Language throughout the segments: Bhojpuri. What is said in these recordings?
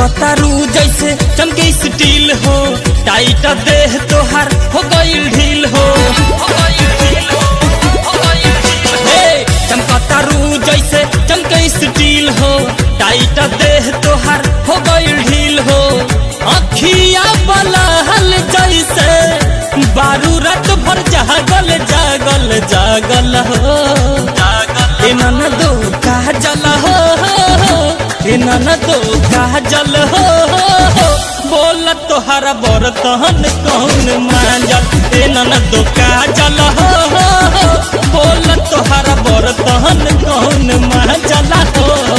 चमकतारू जैसे चमके स्टील हो टाइट देह तोहार हो गईल ढील हो हे, चमकतारू जैसे चमके स्टील हो टाइट देह तोहार हो गईल ढील हो अखिया बलहल जैसे बारू रात भर जागल जागल जागल हो ए ननदो काजल हो ए ननदो काजल हो बोल तोहरा बर्तन कौन मांजल ए ननदो काजल हो बोल तोहरा बर्तन कौन मांजल हो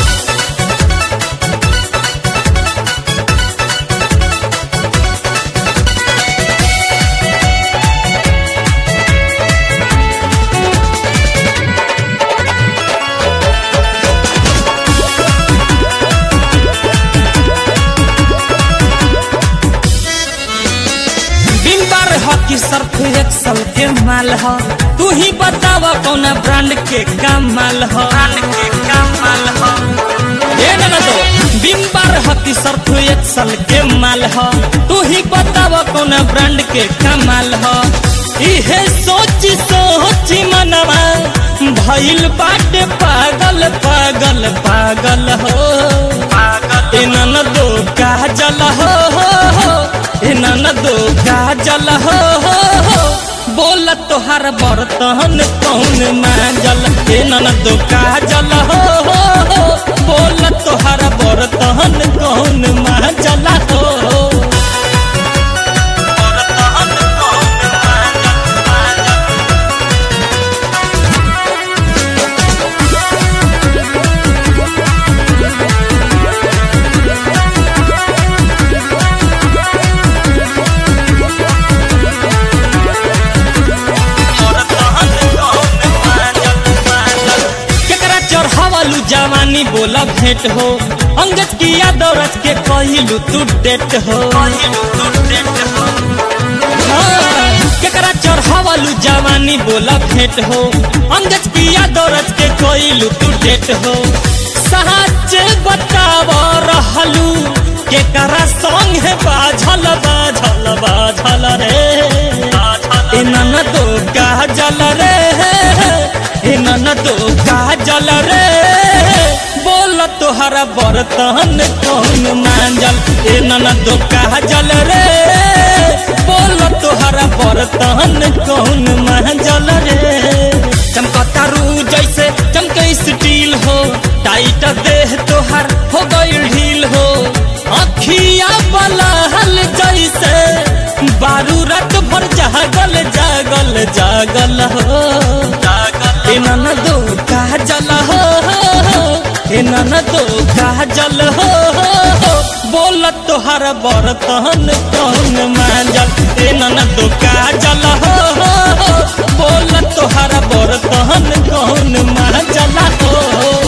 बिम्बर ह कि सर्फ एक्सल के माल ह तू ही बतावा कौन ब्रांड के कमाल ह ब्रांड के कमाल ह ए ना दो बिम्बर ह कि सर्फ एक्सल के माल ह तू ही बतावा कौन ब्रांड के कमाल ह इहे सोच सोच मनवा भइल बाटे पागल पागल पागल हो पागल ए ननदो काजल हो, हो, हो ए ननदो काजल हो, हो, हो बोल तोहार बर्तन कौन मांजल ए ननदो काजल हो, हो, हो बोल तोहार बर्तन कौन मांजल हो बर्तन कौन मांजल, मांजल। केकरा चढ़ावलू जवानी बोला भेंट हो अंगज किया दौरत के कहिलू तू डेट हो हाँ, केकरा चढ़ावलू जवानी बोला भेंट हो अंगज किया दौरत के कहिलू तू डेट हो सहाच बताव रहलू केकरा संग है बाझल बाझल बाझल रे ए ननदो काजल रे ए ननदो काजल रे बोल तोहरा बर्तन कौन मांजल ए ननदो काजल रे बोल तोहरा बर्तन कौन मांजल रे चमकतारू जैसे चमके स्टील हो टाइट देह तोहर हो गईल ढील हो अखिया बलहल जैसे बारू रात भर जागल जागल जागल हो ए ननदो काजल हो ए ननदो काजल हो बोल तोहर बर्तन कौन मांजल ए ननदो काजल हो बोल तोहर बर्तन कौन मांजल हो